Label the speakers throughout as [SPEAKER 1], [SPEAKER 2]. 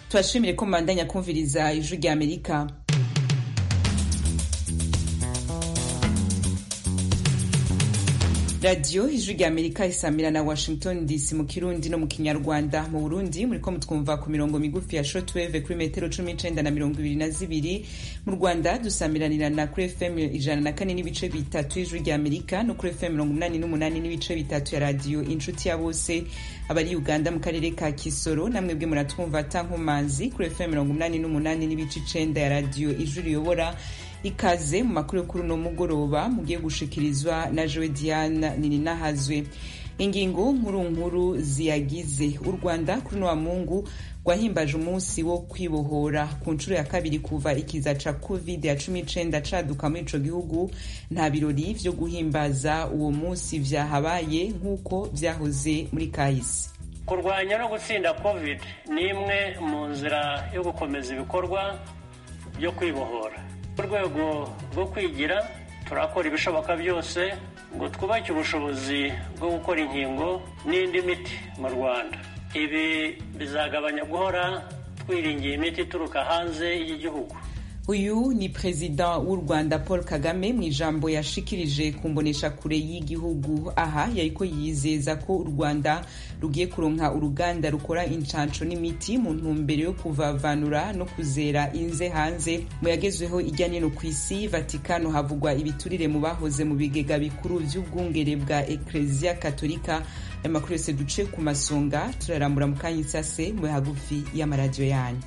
[SPEAKER 1] tubashimire ko mubandanya kumviriza ijwi rya amerika radiyo ijwi rya amerika isamira na washington dc mu kirundi no mu kinyarwanda mu burundi muriko mutwumva ku mirongo migufi ya shortwave kuri metero cumi n'icenda na mirongo ibiri na zibiri mu rwanda dusamiranira na kuri fm ijana na kane n'ibice bitatu y'ijwi rya amerika no kuri fm mirongo umunani n'umunani n'ibice bitatu ya radiyo inshuti ya bose abari uganda mu karere ka kisoro namwe bwe muratwumva tankomanzi kuri fm mirongo umunani n'umunani n'ibice icenda ya radiyo ijwi riyobora ikaze mu makuru yo kuri uno mugoroba mugiye gushikirizwa na jowe diane nininahazwe ingingo nkuru nkuru ziyagize u rwanda kuri uno mungu rwahimbaje umunsi wo kwibohora ku nshuro ya kabiri kuva ikiza ca covid ya cumi icenda caduka muri ico gihugu nta birori vyo guhimbaza uwo munsi vyahabaye nk'uko vyahoze muri kahise
[SPEAKER 2] kurwanya no gutsinda covid ni imwe mu nzira yo gukomeza ibikorwa byo kwibohora mu rwego rwo kwigira turakora ibishoboka byose ngo twubake ubushobozi bwo gukora inkingo n'indi miti mu rwanda ibi bizagabanya guhora twiringiye imiti ituruka hanze y'igihugu
[SPEAKER 1] uyu ni perezida w'u rwanda paul kagame mu ijambo yashikirije ku mbonesha kure y'igihugu aha yariko yizeza ko u rwanda rugiye kuronka uruganda rukora incanco n'imiti mu ntumbero yo kuvavanura no kuzera inze hanze mu yagezweho irya nino ku isi vatikano havugwa ibiturire mu bahoze mu bigega bikuru vy'ubwungere bwa ekleziya katolika ayo makuru yose duce ku masonga turarambura mu kanya isase mu hagufi y'amaradiyo yanyu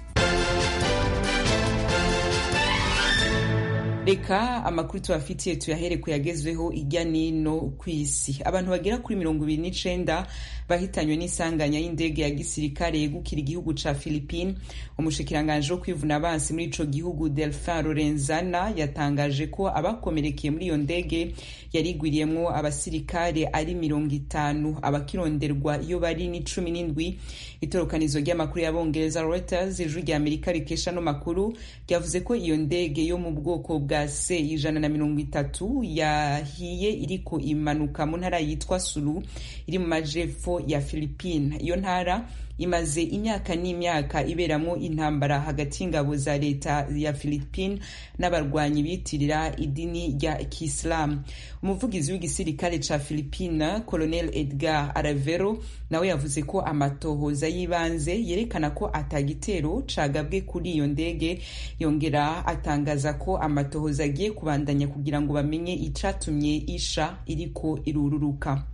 [SPEAKER 1] reka amakuru tubafitiye tuyahere kuyagezweho irya nino ku isi abantu bagera kuri mirongo ibiri n'icenda bahitanywe n'isanganya y'indege ya gisirikare yegukira igihugu ca philippine umushikiranganje wo kwivuna abansi muri ico gihugu delphin lorenzana yatangaje ko abakomerekeye muri iyo ndege yarigwiriyemwo abasirikare ari mirongo itanu abakironderwa iyo bari ni cumi n'indwi itorokanizo ry'amakuru y'abongereza reuters ijwi rya amerika rikesha no makuru ryavuze ko iyo ndege yo mu bwoko bwa c ijana na mirongo itatu yahiye iriko imanuka mu ntara yitwa sulu iri mu majepfo ya philippine iyo ntara imaze imyaka n'imyaka iberamo intambara hagati y'ingabo za leta ya philippine n'abarwanyi bitirira idini rya kiislamu umuvugizi w'igisirikare ca philippine colonel edgar aravero nawe yavuze ko amatohoza y'ibanze yerekana ko atagitero cagabwe kuri iyo ndege yongera atangaza ko amatohoza agiye kubandanya kugira ngo bamenye icatumye isha iriko irururuka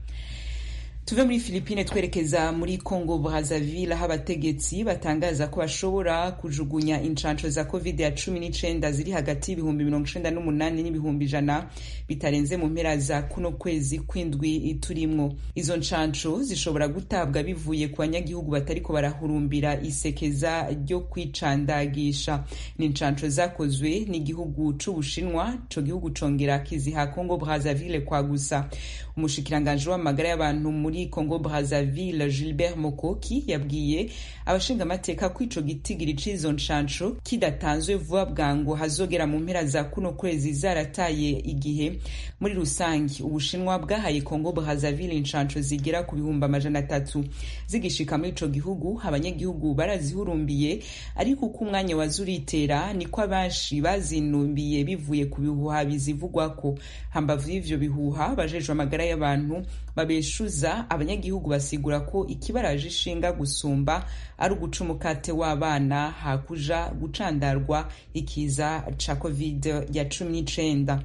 [SPEAKER 1] tuve muri filipine twerekeza muri congo brazzaville aho abategetsi batangaza ko bashobora kujugunya incanco za covid ya cumi n'icenda ziri hagati y'ibihumbi mirongo icenda n'umunani n'ibihumbi ijana bitarenze mu mpera za kuno kwezi kw'indwi turimwo izo ncanco zishobora gutabwa bivuye ku banyagihugu batariko barahurumbira isekeza ryo kwicandagisha ni incanco zakozwe n'igihugu c'ubushinwa ico gihugu congera kiziha congo brazzaville kwa gusa umushikiranganje w'amagara y'abantu muri congo brazzaville gilbert mokoki yabwiye abashingamateka ko ico gitigiri c'izo ncanco kidatanzwe vuba bwango hazogera mu mpera za kuno kwezi zarataye igihe muri rusange ubushinwa bwahaye congo brazzaville incanco zigera ku bihumbi amajana atatu zigishika muri ico gihugu abanyagihugu barazihurumbiye ariko uko umwanya waza uritera niko abenshi bazinumbiye bivuye ku bihuha bizivugwako hambavu y'ivyo bihuha bajejwe amagara y'abantu babeshuza abanyagihugu basigura ko ikibaraje ishinga gusumba ari uguca umukate w'abana hakuja gucandarwa ikiza ca covid ya cumi n'icenda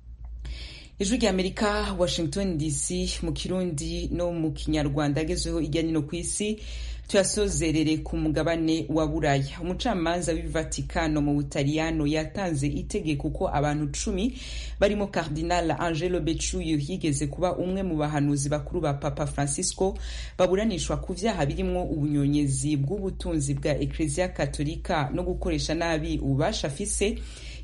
[SPEAKER 1] ijwi rya amerika washington dc mu kirundi no mu kinyarwanda agezweho irya nino ku isi tuyasozerere ku mugabane wa buraya umucamanza w'i vatikano mu butaliyano yatanze itegeko ko abantu cumi barimo cardinal angelo becciu yigeze kuba umwe mu bahanuzi bakuru ba papa francisco baburanishwa ku vyaha birimwo ubunyonyezi bw'ubutunzi bwa ekleziya katolika no gukoresha nabi ububasha afise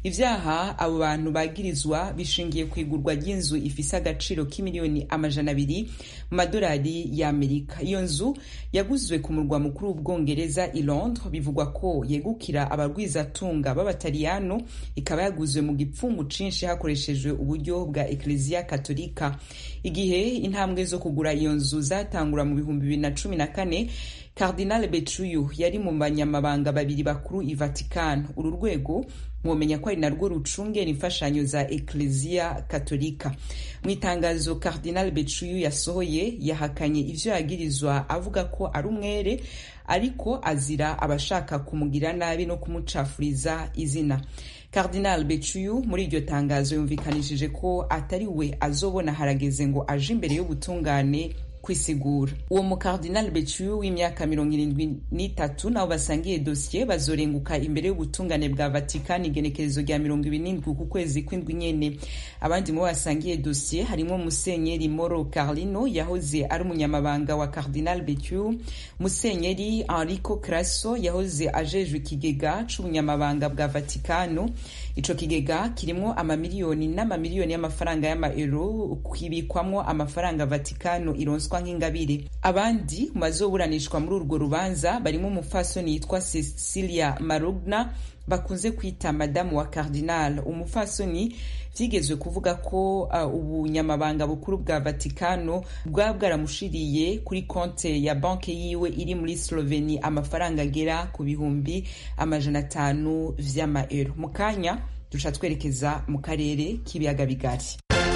[SPEAKER 1] ivyaha abo bantu bagirizwa bishingiye ku igurwa ry'inzu ifise agaciro k'imiliyoni amajana abiri mu madolari y'amerika iyo nzu yaguzwe ku murwa mukuru w'ubwongereza i londres bivugwa ko yegukira abarwizatunga b'abataliyano ikaba yaguzwe mu gipfungu cinshi hakoreshejwe uburyo bwa ekleziya katolika igihe intambwe zo kugura iyo nzu zatangura mu bihumbi bibiri na cumi na kane Cardinal Betruyu yari mu banyamabanga babiri bakuru i Vatican uru rwego mwomenya ko ari narwo rucungera imfashanyo za Ecclesia Katolika mu itangazo Cardinal Betruyu yasohoye yahakanye ivyo yagirizwa avuga ko ari umwere ariko azira abashaka kumugira nabi no kumucafuriza izina Cardinal Betruyu muri iryo tangazo yumvikanishije ko atari we azobona harageze ngo aje imbere y'ubutungane kwisigura uwo mukardinal becuyu w'imyaka mirongo irindwi n'itatu nabo basangiye dosiye bazorenguka imbere y'ubutungane bwa vatikani igenekerezo rya mirongo ibiri n'indwi ku kwezi kw'indwi nyene abandi mu basangiye dosiye harimo musenyeri moro carlino yahoze ari umunyamabanga wa cardinal becuyu musenyeri enrico crasso yahoze ajejwe ikigega c'ubunyamabanga bwa vatikano ico kigega kirimwo amamiliyoni n'amamiliyoni y'amafaranga y'amaero kibikwamwo amafaranga vatikano ironswa nk'ingabire abandi mu bazoburanishwa muri urwo rubanza barimo umupfasoni yitwa cecilia marugna bakunze kwita madamu wa cardinal umupfasoni vyigezwe kuvuga ko uh, ubunyamabanga bukuru bwa vatikano bwaba bwaramushiriye kuri konte ya banke yiwe iri muri sloveni amafaranga agera ku bihumbi amajana atanu vy'amaero mu kanya duca twerekeza mu karere k'ibiyaga bigari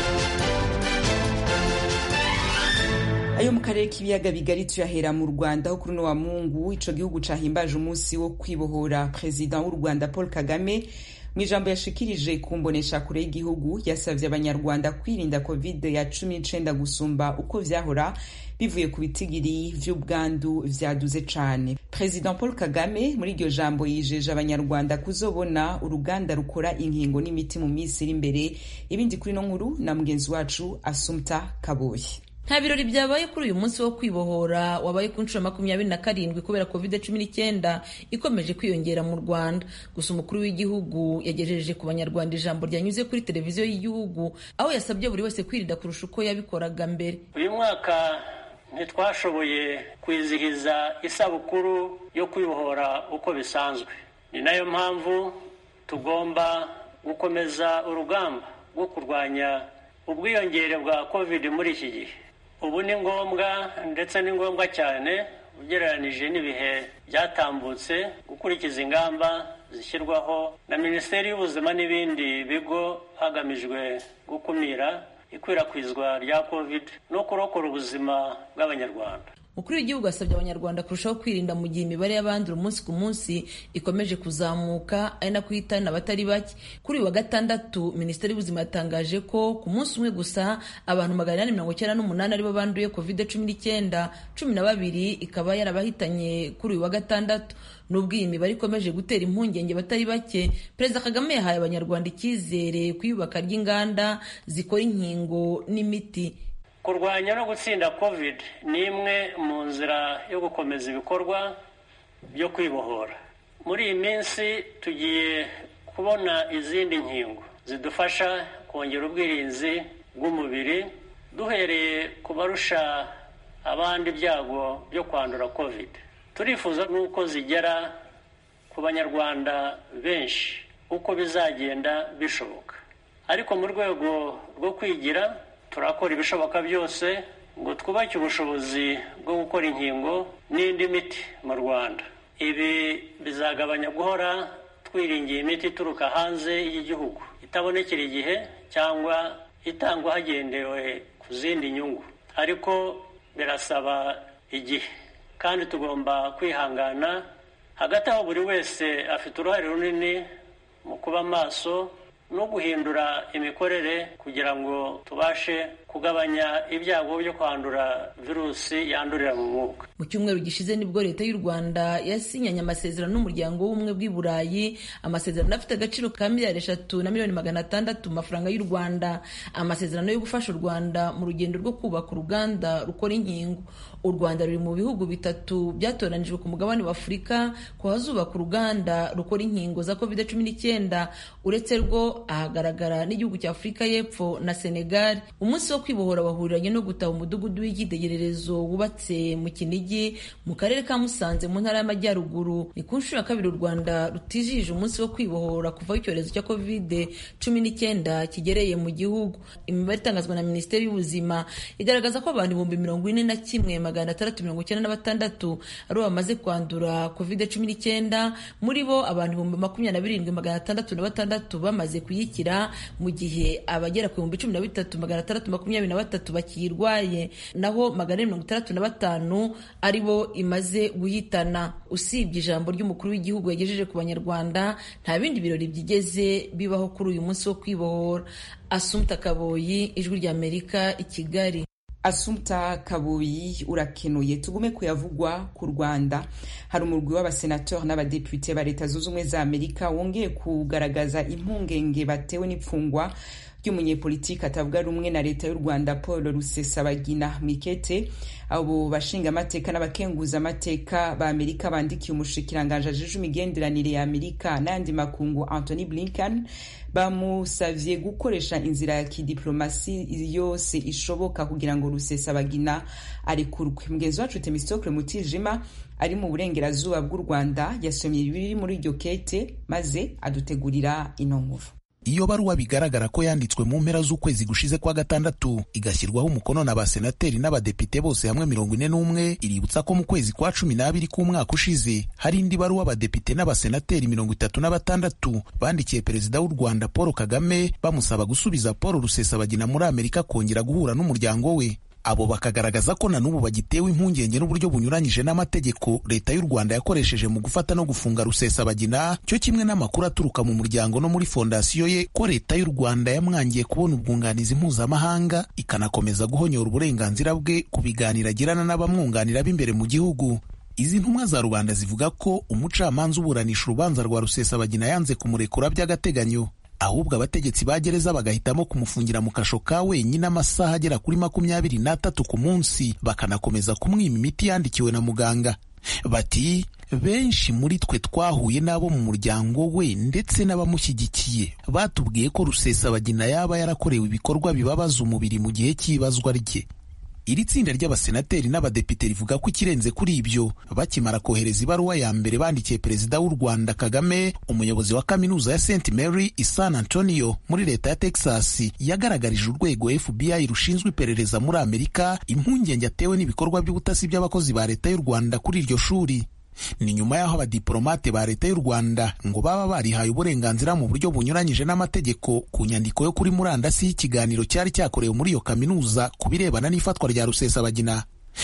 [SPEAKER 1] ayo mu karere k'ibiyaga bigari tuyahera mu rwanda aho kuri uno wa mungu ico gihugu cahimbaje umunsi wo kwibohora perezida w'u rwanda paul kagame mu ijambo yashikirije ku mbonesha kure y'igihugu yasavye abanyarwanda kwirinda covid ya cumi n'icenda gusumba uko vyahora bivuye ku bitigiri vy'ubwandu vyaduze cane perezida paul kagame muri iryo jambo yijeje abanyarwanda kuzobona uruganda rukora inkingo n'imiti mu minsi iri imbere ibindi kuri no nkuru na mugenzi wacu asumta kaboyi
[SPEAKER 3] nta birori byabaye kuri uyu munsi wo kwibohora wabaye ku nshuro makumyabiri na karindwi kubera covid cumi n'icyenda ikomeje kwiyongera mu rwanda gusa umukuru w'igihugu yagejeje ku banyarwanda ijambo ryanyuze kuri televiziyo y'igihugu aho yasabye buri wese kwirinda kurusha uko yabikoraga mbere
[SPEAKER 2] uyu mwaka ntitwashoboye kwizihiza isabukuru yo kwibohora uko bisanzwe ni nayo mpamvu tugomba gukomeza urugamba rwo kurwanya ubwiyongere bwa covid muri iki gihe ubu ni ngombwa ndetse ni ngombwa cyane ugereranije n'ibihe byatambutse gukurikiza ingamba zishyirwaho na minisiteri y'ubuzima n'ibindi bigo hagamijwe gukumira ikwirakwizwa rya covid no kurokora ubuzima bw'abanyarwanda
[SPEAKER 3] umukuru w'igihugu asabye abanyarwanda kurushaho kwirinda mu gihe imibare y'abandura umunsi ku munsi ikomeje kuzamuka ari nako ihitana abatari bake kuri uyu wa gatandatu minisiteri y'ubuzima yatangaje ko ku munsi umwe gusa abantu magana inani mirongo icyenda n'umunani aribo banduye covid cumi n'icyenda cumi na babiri ikaba yarabahitanye kuri uyu wa gatandatu nubwo iyi mibare ikomeje gutera impungenge batari bake perezida kagame yahaye abanyarwanda icyizere ku iyubaka ry'inganda zikora inkingo n'imiti
[SPEAKER 2] kurwanya no gutsinda covid ni imwe mu nzira yo gukomeza ibikorwa byo kwibohora muri iyi minsi tugiye kubona izindi nkingo zidufasha kongera ubwirinzi bw'umubiri duhereye ku barusha abandi ibyago byo kwandura covid turifuza n'uko zigera ku banyarwanda benshi uko bizagenda bishoboka ariko mu rwego rwo kwigira turakora ibishoboka byose ngo twubake ubushobozi bwo gukora inkingo n'indi miti mu rwanda ibi bizagabanya guhora twiringiye imiti ituruka hanze y'igihugu itabonekera igihe cyangwa itangwa hagendewe ku zindi nyungu ariko birasaba igihe kandi tugomba kwihangana hagati aho buri wese afite uruhare runini mu kuba maso no guhindura imikorere kugira ngo tubashe kugabanya ibyago byo kwandura virusi yandurira mu mwuka
[SPEAKER 3] mu cyumweru gishize nibwo leta y'u rwanda yasinyanye amasezerano n'umuryango w'ubumwe bw'i burayi amasezerano afite agaciro ka miliyari eshatu na miliyoni magana atandatu mu mafaranga y'u rwanda amasezerano yo gufasha u rwanda mu rugendo rwo kubaka uruganda rukora inkingo u rwanda ruri mu bihugu bitatu byatoranijwe ku mugabane wa afurika ko hazubaka uruganda rukora inkingo za covid cumi n'icyenda uretse rwo ahagaragara n'igihugu cya afurika y'epfo na senegal umunsi wo kwibohora wahuriranye no gutaha umudugudu w'icyitegererezo wubatse mu kinigi mu karere ka musanze mu ntara y'amajyaruguru ni ku nshuro ya kabiri u rwanda rutijije umunsi wo kwibohora kuva aho icyorezo cya covid cumi n'icyenda kigereye mu gihugu imibare itangazwa na minisiteri y'ubuzima igaragaza ko abantu ibihumbi mirongo ine na kimwe magana atandatu mirongo icyenda na batandatu aribo bamaze kwandura covid cumi n'icyenda muri bo abantu ibihumbi makumyabiri na birindwi magana atandatu na batandatu bamaze kuyikira mu gihe abagera ku bihumbi cumi na bitatu magana atandatu makumyabiri na batatu bakiyirwaye naho magana ane mirongo itandatu na batanu ari bo imaze guhitana usibye ijambo ry'umukuru w'igihugu yagejeje ku banyarwanda nta bindi birori byigeze bibaho kuri uyu munsi wo kwibohora asumta kaboyi ijwi ry'amerika i kigali
[SPEAKER 1] asumta kaboyi urakenuye tugume kuyavugwa ku rwanda hari umurwi w'abasenateur n'abadepute ba leta zunze ubumwe za amerika wongeye kugaragaza impungenge batewe n'ipfungwa ry'umunyepolitiki atavuga rumwe na leta y'u rwanda paul rusesabagina mwikete abo bashingamateka n'abakenguzamateka ba amerika bandikiye umushikiranganji ajejwe imigenderanire ya amerika n'ayandi makungu anthony blinken bamusavye gukoresha inzira ya kidiplomasi yose ishoboka kugira ngo rusesabagina arekurwe mugenzi wacu temistokle mutijima ari mu burengerazuba bw'u rwanda yasomye ibiri muri iryo kete maze adutegurira ino nkuru
[SPEAKER 4] iyo baruwa bigaragara ko yanditswe mu mpera z'ukwezi gushize kwa gatandatu igashyirwaho umukono na basenateri n'abadepite bose hamwe mirongo ine n'umwe iributsa ko mu kwezi kwa cumi n'abiri k'umwaka ushize hari indi baruwa abadepite n'abasenateri mirongo itatu na batandatu bandikiye perezida w'u rwanda paul kagame bamusaba gusubiza paul rusesabagina muri amerika kongera guhura n'umuryango we abo bakagaragaza ko na n'ubu bagitewe impungenge n'uburyo bunyuranyije n'amategeko leta y'u rwanda yakoresheje mu gufata no gufunga rusesabagina cyo kimwe n'amakuru aturuka mu muryango no muri fondasiyo ye ko leta y'u rwanda yamwangiye kubona ubwunganizi mpuzamahanga ikanakomeza guhonyora uburenganzira bwe ku biganiro agirana n'abamwunganira b'imbere mu gihugu izi ntumwa za rubanda zivuga ko umucamanza uburanisha urubanza rwa rusesabagina yanze kumurekura by'agateganyo ahubwo abategetsi ba gereza bagahitamo kumufungira mu kasho ka wenyine amasaha agera kuri makumyabiri n'atatu ku munsi bakanakomeza kumwima imiti yandikiwe na muganga bati benshi muri twe twahuye n'abo mu muryango we ndetse n'abamushyigikiye batubwiye ko rusesabagina yaba yarakorewe ibikorwa bibabaza umubiri mu gihe cy'ibazwa rye iri tsinda ry'abasenateri n'abadepite rivuga ko ikirenze kuri ibyo bakimara kohereza ibaruwa ya mbere bandikiye perezida w'u rwanda kagame umuyobozi wa kaminuza ya st mary i san antonio muri leta ya texas yagaragarije urwego fbi rushinzwe iperereza muri amerika impungenge atewe n'ibikorwa by'ubutasi by'abakozi ba leta y'u rwanda kuri iryo shuri ni nyuma y'aho abadiplomate ba leta y'u rwanda ngo baba barihaye uburenganzira mu buryo bunyuranyije n'amategeko ku nyandiko yo kuri murandasi y'ikiganiro cyari cyakorewe muri iyo kaminuza ku birebana n'ifatwa rya rusesabagina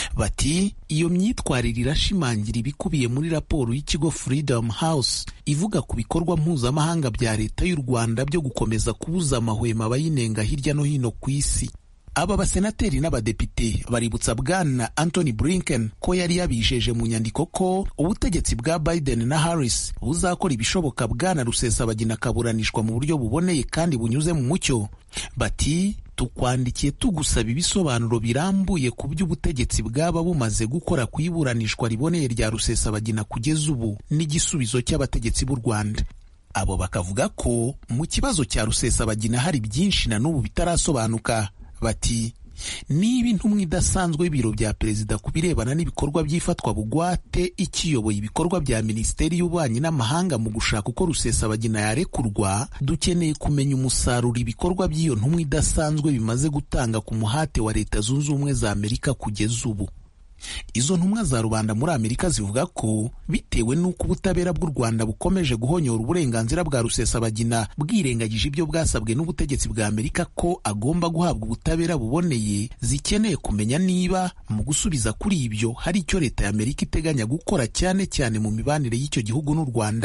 [SPEAKER 4] bati iyo myitwarire irashimangira ibikubiye muri raporo y'ikigo freedom house ivuga ku bikorwa mpuzamahanga bya leta y'u rwanda byo gukomeza kubuza amahwemo abayinenga hirya no hino ku isi aba basenateri n'abadepite baributsa bwana Anthony Blinken ko yari yabijeje mu nyandiko ko ubutegetsi bwa Biden na Harris buzakora ibishoboka bwana Rusesabagina akaburanishwa mu buryo buboneye kandi bunyuze mu mucyo bati tukwandikiye tugusaba ibisobanuro birambuye ku by'ubutegetsi bwaba bumaze gukora ku iburanishwa riboneye rya Rusesabagina kugeza ubu n'igisubizo cy'abategetsi b'u Rwanda abo bakavuga ko mu kibazo cya Rusesabagina hari byinshi na n'ubu bitarasobanuka bati niba intumwa idasanzwe y'ibiro bya perezida ku birebana n'ibikorwa by'ifatwa bugwate ikiyoboye ibikorwa bya minisiteri y'ububanyi n'amahanga mu gushaka uko rusesabagina yarekurwa dukeneye kumenya umusaruro ibikorwa by'iyo ntumwa idasanzwe bimaze gutanga ku muhate wa leta zunze ubumwe za amerika kugeza ubu izo ntumwa za rubanda muri amerika zivuga ko bitewe n'uko ubutabera bw'u rwanda bukomeje guhonyora uburenganzira bwa rusesabagina bwirengagije ibyo bwasabwe n'ubutegetsi bwa amerika ko agomba guhabwa ubutabera buboneye zikeneye kumenya niba mu gusubiza kuri ibyo hari icyo leta ya amerika iteganya gukora cyane cyane mu mibanire y'icyo gihugu n'u rwanda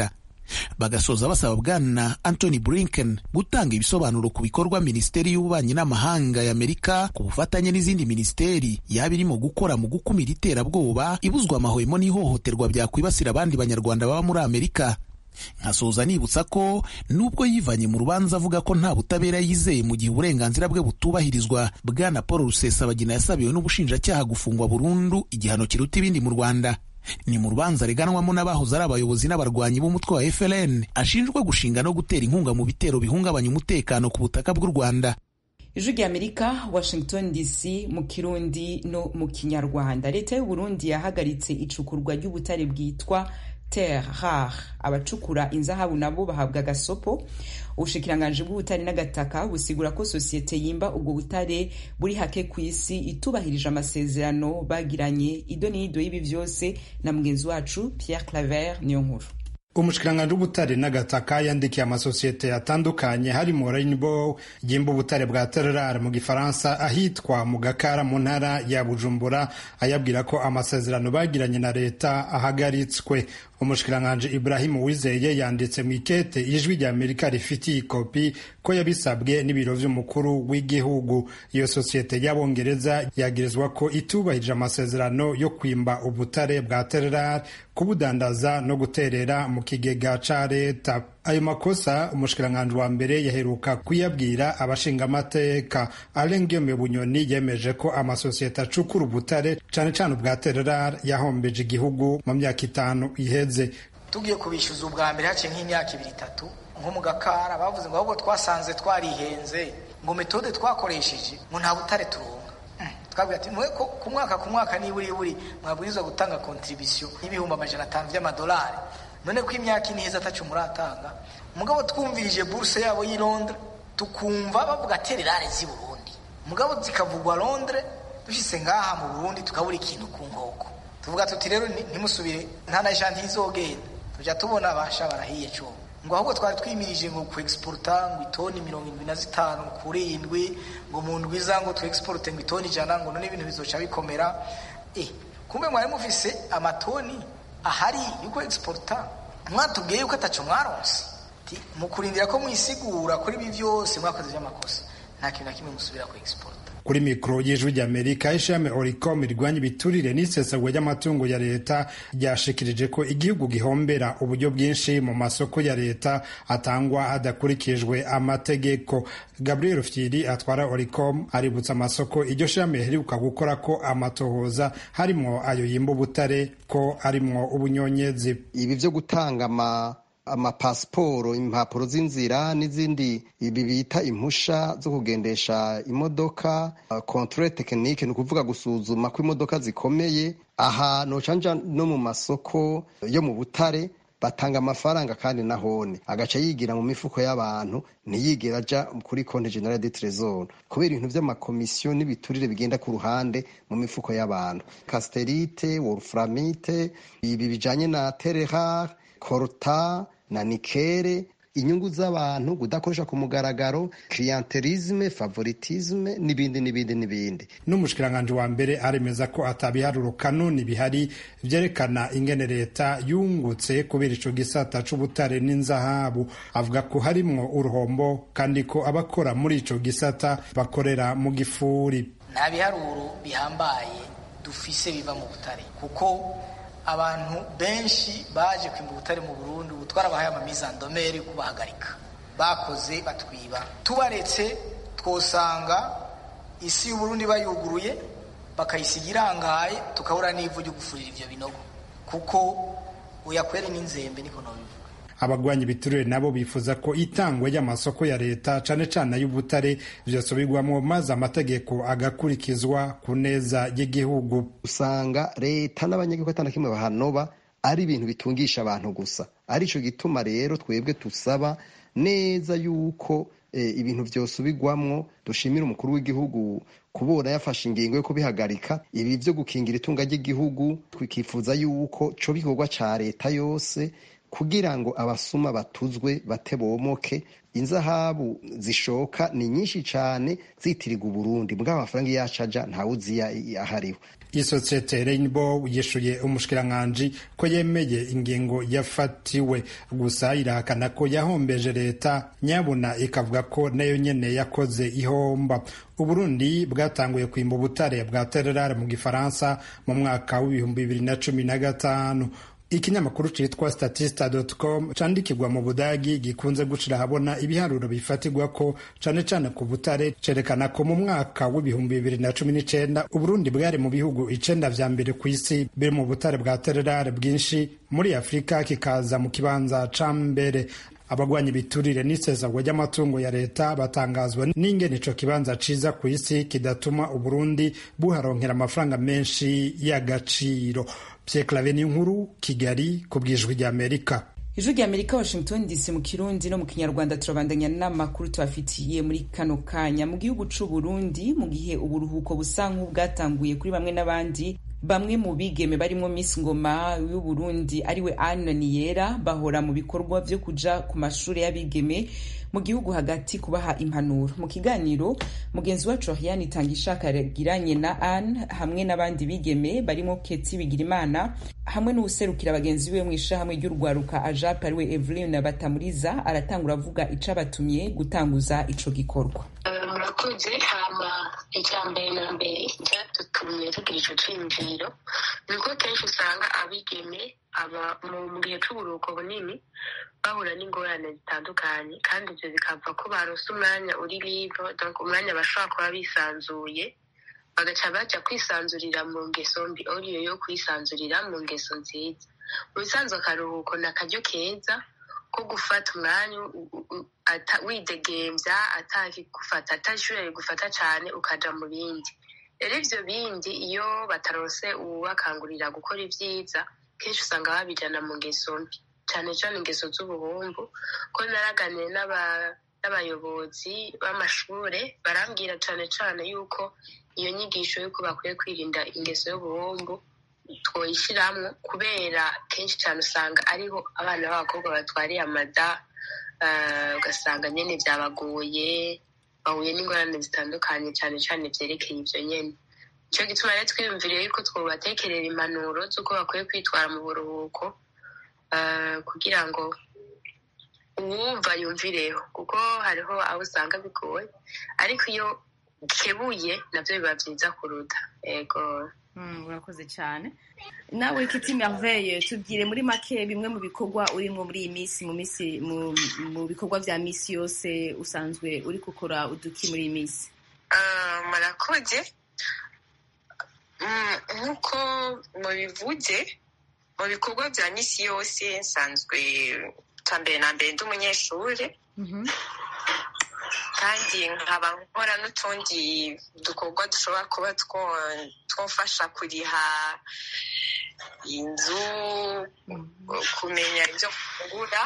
[SPEAKER 4] bagasoza basaba bwana Anthony Blinken gutanga ibisobanuro ku bikorwa minisiteri y'ububanyi n'amahanga ya Amerika ku bufatanye n'izindi minisiteri yaba irimo gukora mu gukumira iterabwoba ibuzwa amahwemo n'ihohoterwa byakwibasira abandi banyarwanda baba muri Amerika nkasoza nibutsa ko nubwo yivanye mu rubanza avuga ko nta butabera yizeye mu gihe uburenganzira bwe butubahirizwa bwana paul rusesabagina yasabiwe n'ubushinjacyaha gufungwa burundu igihano kiruta ibindi mu rwanda ni mu rubanza reganwamo n'abahoze ari abayobozi n'abarwanyi b'umutwe wa FLN ashinjwa gushinga no gutera inkunga mu bitero bihungabanya umutekano ku butaka bw'u Rwanda
[SPEAKER 1] ijwi ry'amerika washington dc mu kirundi no mu kinyarwanda leta y'u burundi yahagaritse icukurwa ry'ubutare bwitwa terre rare abacukura inzahabu nabo bahabwa agasopo ubushikiranganji bw'ubutare n'agataka busigura ko sosiyete yimba ubwo butare buri hake ku isi itubahirije amasezerano bagiranye ido n'ido y'ibi vyose na mugenzi wacu pierre claver niyo nkuru
[SPEAKER 5] umushikiranganji w'ubutare n'agataka yandikiye amasosiyete atandukanye harimo rainbow yimba ubutare bwa tererare mu gifaransa ahitwa mu gakara mu ntara ya bujumbura ayabwira ko amasezerano bagiranye na leta ahagaritswe umushikiranganji ibrahimu wizeye yanditse mu ikete ijwi rya amerika rifitiye ikopi ko yabisabwe n'ibiro vy'umukuru w'igihugu iyo sosiyete y'abongereza yagirizwa ko itubahirije amasezerano yo kwimba ubutare bwa tererare kubudandaza no guterera mu kigega ca leta ayo makosa umushikiranganji wa mbere yaheruka kuyabwira abashingamateka alengiyome bunyoni yemeje ko amasosiyete acukura ubutare cane cane ubwa tererare yahombeje igihugu mu myaka itanu iheze
[SPEAKER 6] tugiye kubishyuza ubwa mbere haciye nk'imyaka ibiri itatu nko mu gakara bavuze ngo ahubwo twasanze twarihenze ngo metode twakoresheje ngo nta butare turonka twabwira ati mwe ku mwaka ku mwaka niburi buri mwabwirizwa gutanga kontribisiyo y'ibihumbi amajana atanu by'amadolari none ko imyaka ine iheze atacu muratanga mugabo twumvirije buruse yabo y'i londres tukumva bavuga tererare z'i burundi mugabo zikavugwa londres dushyize ngaha mu burundi tukabura ikintu ku nkoko tuvuga tuti rero ntimusubire nta na shanti izogenda tujya tubona abasha barahiye cyo ngo ahubwo twari twimirije ngo ku exporta ngo itoni mirongo irindwi na zitanu kuri indwi ngo mu ndwi za ngo tu exporte ngo itoni ijana ngo none ibintu bizoca bikomera eh kumbe mwari mufise amatoni ahari yuko exporta mwatubwiye yuko ataco mwaronse mu kurindira ko mwisigura kuri ibi byose mwakoze by'amakosa nta kintu na kimwe musubira ku exporta
[SPEAKER 5] kuri mikoro y'ijwi ry'amerika ishami oricom rirwanya ibiturire n'isesagwa ry'amatungo ya leta ryashikirije ko igihugu gihombera uburyo bwinshi mu masoko ya leta atangwa hadakurikijwe amategeko gabriel fyiri atwara oricom aributsa amasoko iryo shami riheruka gukora ko amatohoza harimwo ayo yimba ubutare ko arimwo ubunyonyezi
[SPEAKER 7] ibi byo gutanga ama amapasiporo impapuro z'inzira n'izindi ibi bita impusha zo kugendesha imodoka controle tekinike ni ukuvuga gusuzuma ko imodoka zikomeye aha nocanja no mu masoko yo mu butare batanga amafaranga kandi nahone agaca yigira mu mifuko y'abantu ntiyigera aja kuri konti generale de tresor kubera ibintu vy'amakomisiyo n'ibiturire bigenda ku ruhande mu mifuko y'abantu casterite wolframite ibi bijanye na terehar korta na nikere inyungu z'abantu kudakoresha ku mugaragaro clientelisme favoritisme n'ibindi n'ibindi n'ibindi
[SPEAKER 5] n'umushikiranganji wa mbere aremeza ko atabiharuro kanuni bihari vyerekana ingene leta yungutse kubera ico gisata c'ubutare n'inzahabu avuga ko harimwo uruhombo kandi ko abakora muri ico gisata bakorera mu gifuri
[SPEAKER 6] nta biharuro bihambaye dufise biva mu butare kuko abantu benshi baje kwimba ubutare mu Burundi ubu twarabahaye amamizandomeri yo kubahagarika bakoze batwiba tubaretse twosanga isi y'uburundi bayuguruye bakayisiga irangaye tukabura n'ivu ryo gufurira ivyo binogo kuko uyakwere n'inzembe niko nobivuga
[SPEAKER 5] abagwanya ibiturire nabo bifuza ko itangwa ry'amasoko ya leta cane cane ay'ubutare vyosubirwamwo maze amategeko agakurikizwa ku neza y'igihugu
[SPEAKER 7] usanga leta n'abanyagihugu atana kimwe bahanoba ari ibintu bitungisha abantu gusa arico gituma rero twebwe tusaba neza yuko e, ibintu vyosubirwamwo dushimira umukuru w'igihugu kubona yafashe ingingo yo kubihagarika ibi vyo gukingira itunga ry'igihugu twikifuza yuko co bikorwa ca leta yose kugira ngo abasuma batuzwe bate bomoke inzahabu zishoka ni nyinshi cyane zitirirwa uburundi mbwa amafaranga iyo yacaja ntawuzi ahariho
[SPEAKER 5] isosiyete Rainbow yishuye umushikiranganji ko yemeye ingingo yafatiwe gusa irahakana ko yahombeje leta nyabuna ikavuga ko nayo nyene yakoze ihomba uburundi bwatanguye kwimba ubutare bwa tererare mu gifaransa mu mwaka w'ibihumbi bibiri na cumi na gatanu ikinyamakuru citwa statista.com candikirwa mu budagi gikunze gucira ahabona ibiharuro bifatirwa ko cane cane ku butare cerekana ko mu mwaka w'ibihumbi bibiri na cumi n'icenda uburundi bwari mu bihugu icenda vya mbere ku isi biri mu butare bwa tererare bwinshi muri afurika kikaza mu kibanza ca mbere abagwanya ibiturire n'isesagwa ry'amatungo ya leta batangazwa n'ingene ico kibanza ciza ku isi kidatuma uburundi buharonkera amafaranga menshi y'agaciro Pierre nkuru Kigali ku bwijwi rya Amerika
[SPEAKER 1] ijwi rya Amerika Washington DC mu kirundi no mu kinyarwanda turabandanya n'amakuru tubafitiye muri kano kanya mu gihugu c'u Burundi mu gihe uburuhuko busa nk'ubwatanguye kuri bamwe n'abandi bamwe mu bigeme barimo Miss Ngoma y'u Burundi ariwe Anne Niyera bahora mu bikorwa vyo kuja ku mashuri y'abigeme mu gihugu hagati kubaha impanuro mu kiganiro mugenzi wacu Oriane Itangishaka yagiranye na Anne hamwe n'abandi bigeme barimo Keti Bigirimana hamwe n'uwuserukira bagenzi be mu ishahamwe ry'urwaruka Ajap ariwe Evelyn Batamuriza aratangura avuga ico abatumye gutanguza ico gikorwa
[SPEAKER 8] murakoze hama icya mbere na mbere cyadutumye tugira ico ciyumviro ni uko kenshi usanga abigeme aba mu gihe c'uburuhuko bunini bahura n'ingorane zitandukanye kandi ivyo bikava ko barose umwanya uri libre donc umwanya bashobora kuba bisanzuye bagaca baja kwisanzurira mu ngeso mbi oriyo yo kwisanzurira mu ngeso nziza mu bisanzwe akaruhuko ni akaryo keza ko gufata umwanya widegemvya atakigufata atashure rigufata cane ukaja mu bindi rero ivyo bindi iyo bataronse uwubakangurira gukora ivyiza kenshi usanga babijana mu ngeso mbi cane cane ingeso z'ubuhumbu ko naraganiye n'abayobozi b'amashure barambwira cane cane yuko iyo nyigisho yuko bakwiye kwirinda ingeso y'ubuhumbu twoyishiramwo kubera kenshi cane usanga ariho abana b'abakobwa batwariye amada ugasanga nyene vyabagoye bahuye n'ingorane zitandukanye cane cane vyerekeye ivyo nyene nico gituma rero twiyumviriye yuko twobatekerera impanuro z'uko bakwiye kwitwara mu buruhuko kugira ngo uwumva yumvireho kuko hariho abo usanga bigoye ariko iyo kebuye navyo biba vyiza kuruta ego
[SPEAKER 9] urakoze cyane nawe kiti merveille tubwire muri make bimwe mu bikorwa urimo muri iyi minsi mu minsi mu bikorwa vya misi yose usanzwe uri gukora uduki muri iyi minsi
[SPEAKER 8] murakoze nk'uko mubivuze mu bikorwa vya misi yose nsanzwe cya mbere na mbere ndi umunyeshuri kandi nkaba nkora n'utundi dukorwa dushobora kuba twafasha kuriha inzu kumenya ibyo kugura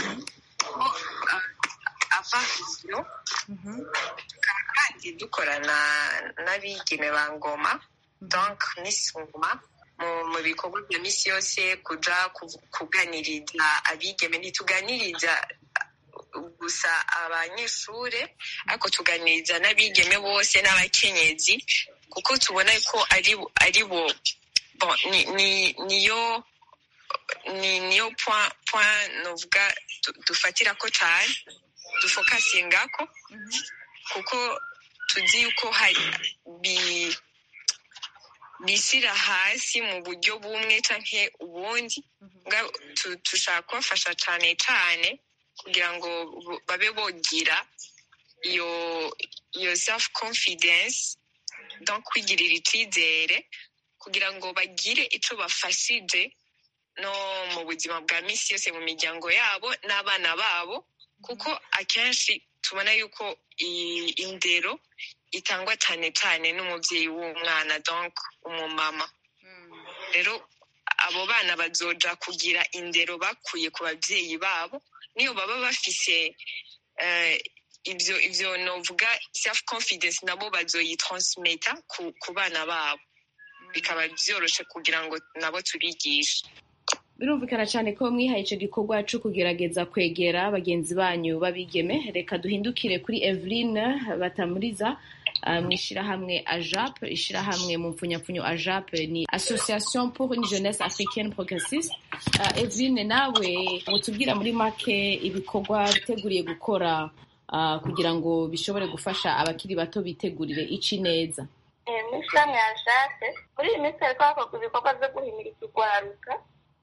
[SPEAKER 8] avasiyo kandi dukorana n'abigeme ba ngoma donc misi ngoma mu bikorwa bya misi yose kuja kuganiriza abigeme ntituganiriza gusa abanyeshure ariko tuganiriza n'abigeme bose n'abakenyezi kuko tubona ko ari ari bo bon ni niyo ni niyo point point novuga dufatira ko cyane dufokasingako kuko tuzi yuko hari bi bishyira hasi mu buryo bumwe canke ubundi dushaka kubafasha cane cane kugira ngo babe bogira iyo iyo self confidence donc kwigirira icizere kugira ngo bagire ico bafashije no mu buzima bwa misi yose mu miryango yabo n'abana babo kuko akenshi tubona yuko indero itangwa cyane cyane n'umubyeyi w'umwana donc umumama rero abo bana bazoja kugira indero bakuye ku babyeyi babo niyo baba bafise ibyo ibyo novuga self confidence nabo bazoyitransmeta ku, ku bana babo bikaba byoroshe kugira ngo nabo tubigishe
[SPEAKER 9] birumvikana cyane ko mwihaye icyo gikorwa cyo kugerageza kwegera bagenzi banyu babigeme reka duhindukire kuri eveline batamuriza mu ishyirahamwe ajap ishyirahamwe mu mpfunyapfunyo ajap ni association pour une jeunesse africaine progressiste eveline nawe mutubwira muri make ibikorwa biteguriye gukora kugira ngo bishobore gufasha abakiri bato bitegurire ici neza
[SPEAKER 10] mu ishyirahamwe ajap muri iyi minsi hariko hakorwa ibikorwa byo guhimiriza urwaruka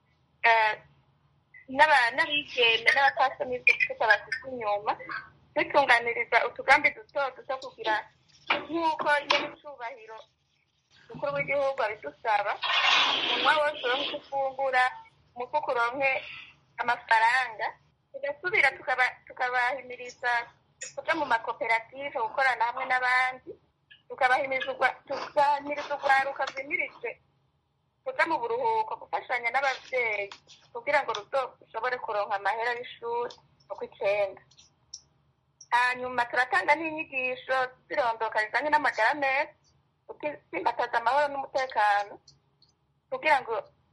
[SPEAKER 10] n'abigeme n'abatasoni bafite abafite inyuma dutunganiriza utugambi duto duto kugira nk'uko nyir'icyubahiro umukuru w'igihugu abidusaba umunwa wose uronke ufungura umufuka uronke amafaranga tugasubira tukabahimiriza kuja mu makoperative gukorana hamwe n'abandi tukabahimiriza urwaruka rwimirije kuja mu buruhuko gufashanya n'abavyeyi kugira ngo ruzo rushobore kuronka amahera y'ishuri uko icenda hanyuma turatanga n'inyigisho zirondoka zijanye n'amagara meza gutsimbataza amahoro n'umutekano kugira ngo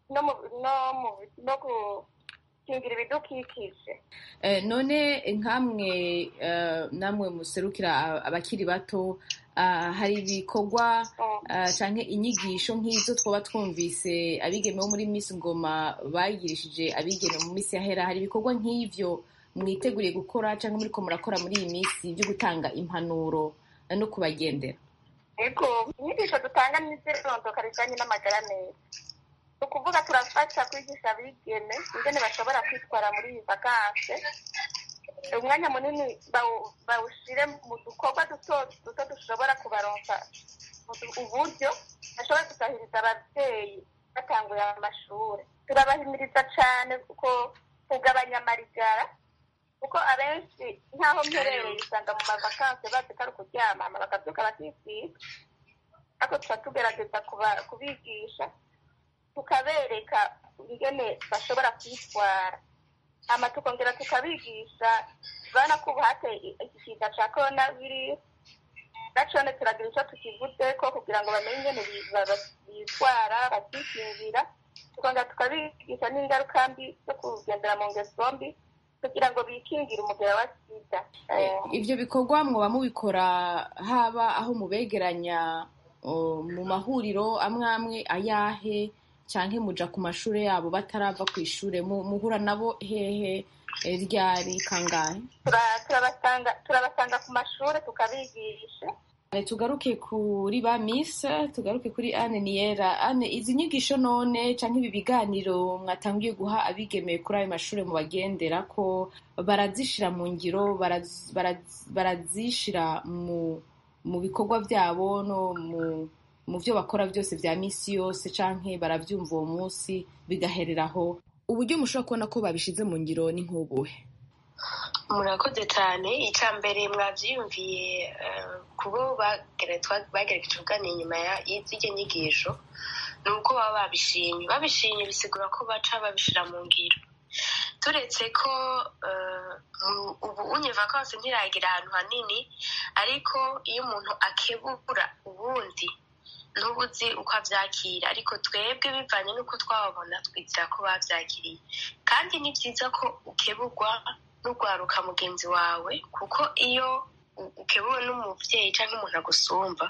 [SPEAKER 10] no gukingira ibidukikije
[SPEAKER 9] none nkamwe namwe muserukira abakiri bato hari ibikorwa cyangwa inyigisho nk'izo twaba twumvise abigeme bo muri Miss Ngoma bagirishije abigeme mu minsi yahera hari ibikorwa nk'ivyo mwiteguriye gukora cyangwa muri ko murakora muri iyi minsi byo gutanga impanuro no kubagendera
[SPEAKER 10] yego inyigisho dutanga n'izirondoka rijanye n'amagara meza ni ukuvuga turafasha kwigisha abigeme ingene bashobora kwitwara muri iyi vakanse umwanya munini bawushire mu dukorwa duto duto dushobora kubaronsa uburyo bashobora gusahiriza ababyeyi batanguye amashuri turabahimiriza cyane kuko kugabanya amarigara kuko abenshi nk'aho mperereye usanga mu mavakanse bazi ko ari ukuryama bakabyuka bakisiga ariko tuba tugerageza kubigisha tukabereka ingene bashobora kwitwara hama tukongera tukabigisha urabona ko ubu hateye igishinga cya korona virusi nacone turagira icyo tukivuze ko kugira ngo bamenye ingene bitwara bakikingira tukongera tukabigisha n'ingaruka mbi zo kugendera mu ngeso mbi kugira ngo bikingire umugera wa sida
[SPEAKER 9] ivyo bikorwa mwoba mubikora haba aho mubegeranya mu mahuriro amwe amwe ayahe canke muja ku mashure yabo batarava ku ishure muhura nabo hehe ryari kangahe
[SPEAKER 10] turabasanga turabasanga ku mashure tukabigisha
[SPEAKER 9] tugaruke kuri ba miss tugaruke kuri ane niyera ane izi nyigisho none canke ibi biganiro mwatangiye guha abigeme kuri ayo mashure mubagendera ko barazishira mu ngiro barazishira mu mu bikorwa byabo no mu mu byo bakora byose bya misi yose canke baravyumva uwo munsi bigahereraho uburyo mushobora kubona ko babishize mu ngiro ni nk'ubuhe
[SPEAKER 11] murakoze cyane icya mbere mwabyiyumviye kubo bagerageje kuganira inyuma y'izijya nyigisho ni uko baba babishimye babishimye bisigura ko baca babishyira mu ngiro turetse ko ubu unye vakansi ntiragira ahantu hanini ariko iyo umuntu akebura ubundi ntubuzi uko abyakira ariko twebwe bivanye n'uko twababona twizera ko babyakiriye kandi ni byiza ko ukeburwa n'urwaruka mugenzi wawe kuko iyo ukebuwe n'umubyeyi cyangwa umuntu agusumba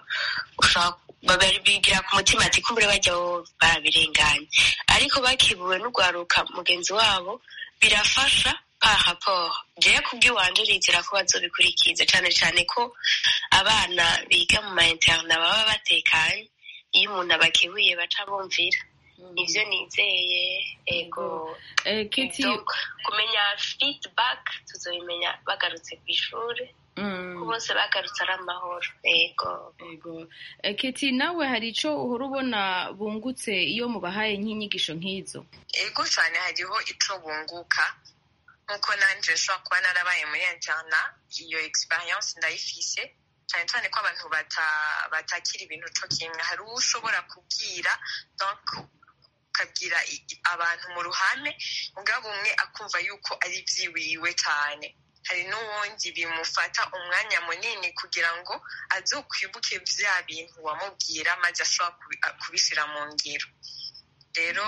[SPEAKER 11] bigira ku mutima ati kumbure bajya barabirenganya ariko bakebuwe n'urwaruka mugenzi wabo birafasha raporo jewe kubw'iwanje nizera ko bazobikurikiza cyane cyane ko abana biga mu ma interna baba batekanye iyo umuntu abakebuye baca bumvira nivyo nizeye ego kumenya feedback tuzobimenya bagarutse ku ishuri ko bose bagarutse ari amahoro ego
[SPEAKER 9] ego keti nawe hari ico uhora ubona bungutse iyo mubahaye nk'inyigisho nk'izo
[SPEAKER 8] ego cyane hariho ico bunguka nkuko nanje nshobora kuba narabaye muri interna iyo experience ndayifise cyane cyane ko abantu batakira ibintu co kimwe hari uwo ushobora kubwira donc ukabwira abantu mu ruhame mugabo umwe akumva yuko ari vyiwiwe cyane hari n'uwundi bimufata umwanya munini kugira ngo azokwibuke vya bintu wamubwira maze ashobora kubishira mu ngiro rero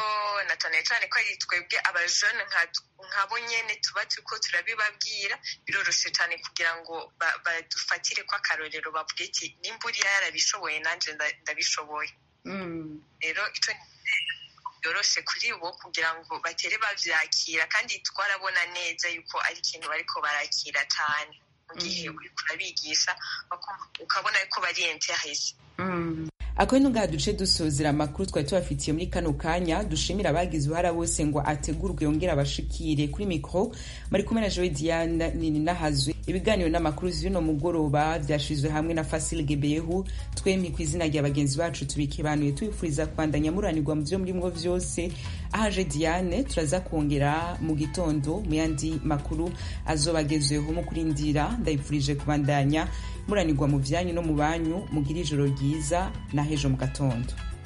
[SPEAKER 8] na cyane cyane ko ari twebwe abajene nkabo nyene tuba turiko turabibabwira biroroshe cyane kugira ngo badufatire ko akarorero bavuge ati nimba uriya yarabishoboye nanje ndabishoboye rero ico byoroshe kuri bo kugira ngo batere bavyakira kandi twarabona neza yuko ari ikintu bariko barakira cyane mu gihe uriko urabigisha ukabona yuko bari interese
[SPEAKER 1] akaba ngaha duce dusozera amakuru twari tubafitiye muri kano kanya dushimira abagize uruhara bose ngo ategurwe yongere abashikire kuri mikoro bari kumwe na jowe diane nini nahazwe ibiganiro n'amakuru z'uno mugoroba byashizwe hamwe na fasile gebeyehu twemye ku izina rya bagenzi bacu tubikibanuye tubifuriza kwandanya muranirwa mu byo murimwo vyose ahaje diane turaza kongera mu gitondo mu yandi makuru azobagezweho mu kurindira ndayipfurije kubandanya muranirwa mu vyanyu no mu banyu mugira ijoro ryiza na hejo mu gatondo